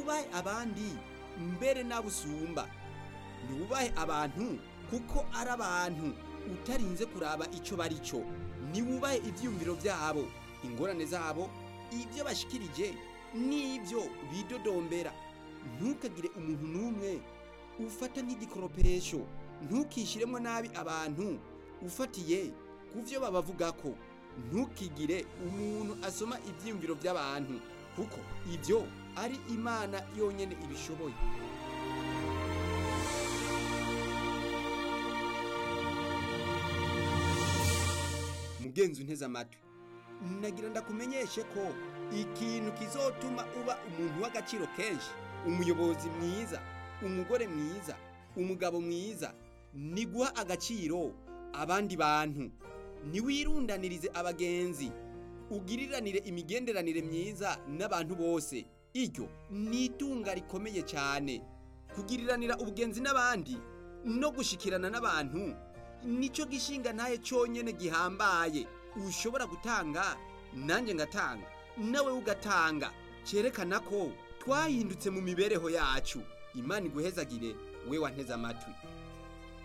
wubahe abandi mbere n'abo usumba ntiwubahe abantu kuko ari abantu utarinze kuraba icyo bari cyo ntiwubahe ibyiyumviro byabo ingorane zabo ibyo bashikirije n'ibyo bidodombera ntukagire umuntu n'umwe ufata nk'igikoropesho ntukishyiremo nabi abantu ufatiye ku byo babavuga ko ntukigire umuntu asoma ibyiyumviro by'abantu kuko ibyo ari imana yonyine ibishoboye mugenzi unteze amatwi nagira ndakumenyeshe ko ikintu kizotuma uba umuntu w'agaciro kenshi umuyobozi mwiza umugore mwiza umugabo mwiza ni guha agaciro abandi bantu ntiwirundanirize abagenzi ugiriranire imigenderanire myiza n'abantu bose iryo ni itunga rikomeye cyane kugiriranira ubugenzi n'abandi no gushikirana n'abantu nicyo gishinga ntaye cyonyine gihambaye ushobora gutanga nanjye ngatanga nawe ugatanga cyerekana ko twahindutse mu mibereho yacu imana iguhezagire we wanteze amatwi